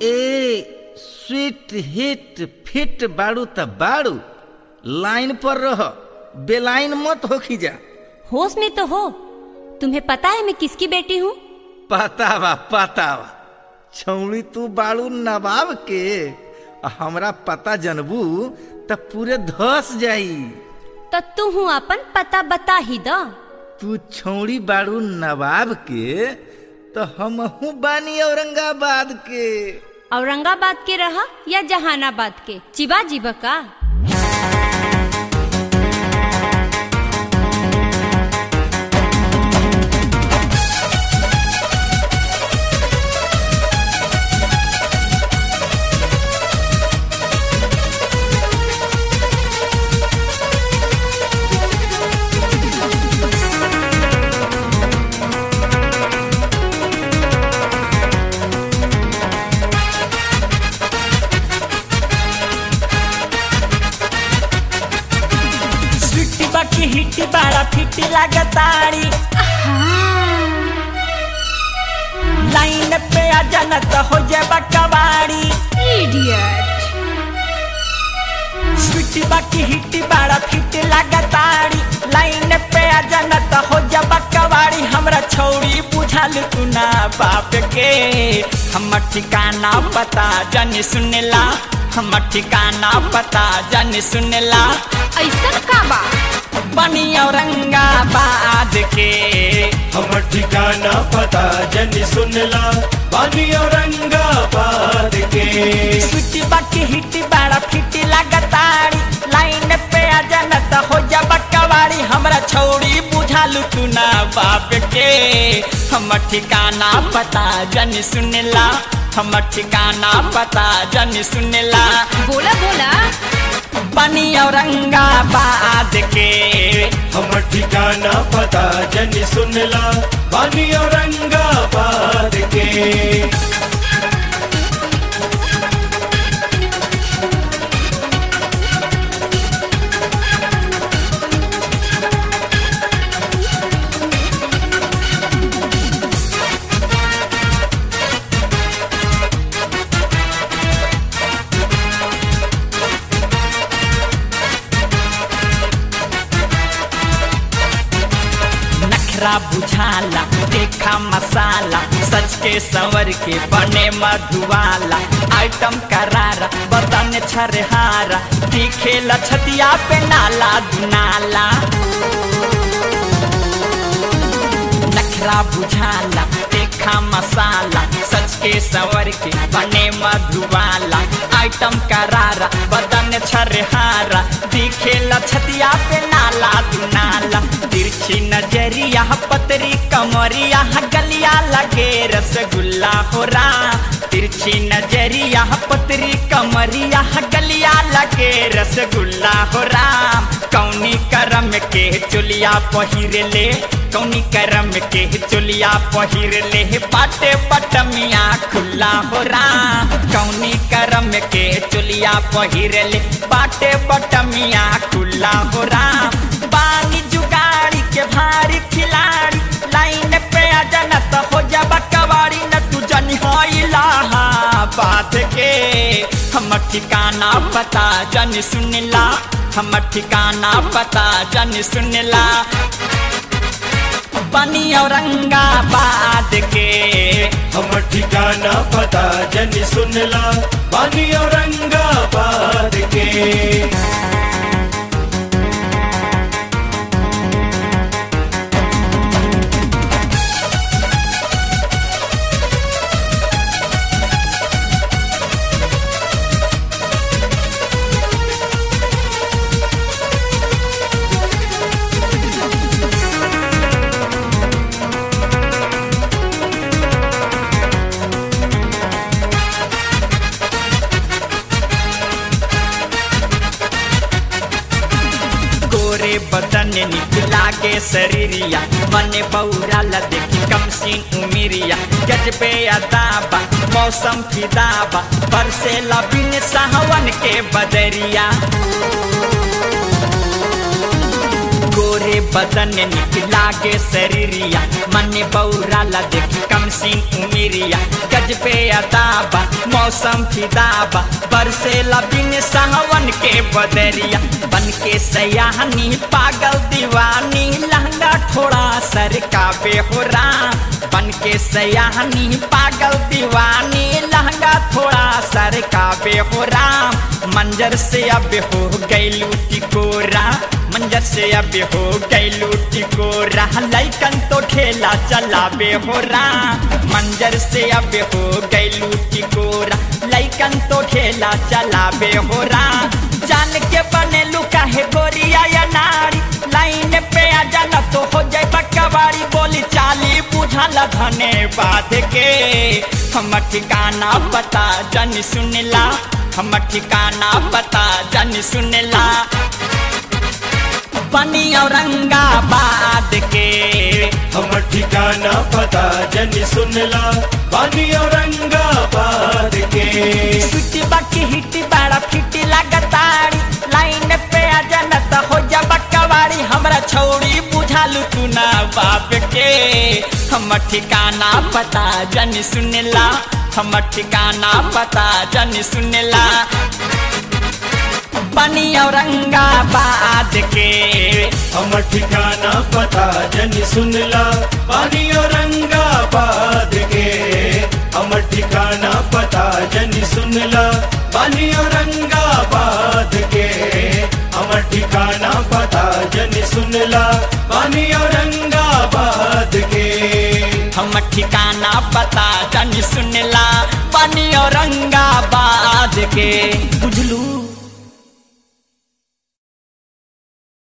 ए sweet hit feet बाड़ू त बाड़ू लाइन पर रह बेलाइन मत होखी जा होश में तो हो तुम्हें पता है मैं किसकी बेटी हूँ पता बा पता बा छौड़ी तू बाड़ू नवाब के आ हमरा पता जनबू त पूरे धस जाई तो तू हूँ अपन पता बता ही द तू छौड़ी बाड़ू नवाब के तो हमहू बानी औरंगाबाद के औरंगाबाद के रहा या जहानाबाद के चिबा जीबा का स्वीटी बाकी हिटी बाड़ा फिटी लागताड़ी लाइन पे आ जाना तो हो जाए कबाड़ी स्वीटी बाकी हिटी बाड़ा फिटी लागताड़ी लाइन पे आ जाना तो हो जाए कबाड़ी हमरा छौड़ी बुझाल तू ना बाप के हमर ठिकाना पता जानी सुनेला हमर ठिकाना पता जानी सुनेला ऐसा का बा बनी औरंगाबाद के हमर ठिकाना पता जनी सुनला बानी औरंगाबाद के स्वीटी बाकी हिटी बाड़ा फिटी लागताड़ी लाइन पे आ जाना तो हो जा बकवाड़ी हमरा छौड़ी बुझालू तू ना बाप के हमर ठिकाना पता जनी सुनेला हमर ठिकाना पता जनी सुनेला बोला बोला बनी औरंगाबाद के हमर ठिकाना पता जनी सुनला बानी औरंगाबाद के नखरा बुझाला देखा मसाला सच के संवर के बने मधुवाला आइटम करारा बदन छरहारा दिखे लछतिया पे नाला दुनाला नखरा बुझाला देखा मसाला सच के संवर के बने मधुवाला आइटम करारा बदन छरहारा दिखे लछतिया पे नाला दुनाला तिरछी नजरिया पतरी कमरिया गलिया लगे रसगुल्ला हो रा तिरछी नजरिया पतरी कमरिया गलिया लगे रसगुल्ला हो राम कौनी करम के चुलिया पहिर ले कौनी करम के चुलिया पहिर ले बाटे पटमिया खुला हो राम कौनी करम के चुलिया पहिर ले बाटे पटमिया खुला हो राम बानी जुगाड़ी के भारी खिलाड़ी लाइन पे आ जाना तो हो जा कबाड़ी न तू जनी होइला बात के हमर ठिकाना पता जन सुनला हमर ठिकाना पता जन सुनला बनी औरंगाबाद के हमर ठिकाना पता जनी सुनला बानी औरंगाबाद के गोरे बदन निकला के शरीरिया मने बौरा ला देखी कम सीन उमिरिया गजबे अदाबा मौसम फिदाबा बरसे लबिन साहवन के बदरिया गोरे बदन निकला के शरीरिया मन बौराला देखी कम सिंह उमिरिया गजबे अदाबा मौसम फिदाबा बरसेला बिन सावन के बदरिया बन के सयाहनी पागल दीवानी लहंगा थोड़ा सर का बेहोरा बन के सयाहनी पागल दीवानी लहंगा थोड़ा सर का बेहोरा मंजर से अब हो गैलू टिकोरा मंजर से अब हो गैलू टिकोरा लैकन तो ठेला चला बेहोरा मंजर से अब हो गैलू टिकोरा लैकन तो ठेला चला बेहोरा जान के बने लुका है गोरिया या नारी लाइन पे आ जाना तो हो जाए बकवारी बोली चाली बुझल धने बात के हम ठिकाना पता जन सुनला हम ठिकाना पता जन सुनला बनी औरंगाबाद के हमर ठिकाना पता जन सुनला बानी औरंगाबाद के सुटी बाकी हिटी बड़ा फिटी लागतारी लाइन पे आ जाना तो हो जा बकवारी हमरा छौड़ी बुझालू तू ना बाप के हम ठिकाना पता जन सुनला हम ठिकाना पता जन सुनला बनी औरंगाबाद के हमर ठिकाना पता जन सुनला बानी औरंगाबाद के हमर ठिकाना पता जन सुनला बानी औरंगाबाद के हमर ठिकाना पता जन सुनला बानी औरंगाबाद के हम ठिकाना पता जन सुनला बनी औरंगाबाद के बुझलू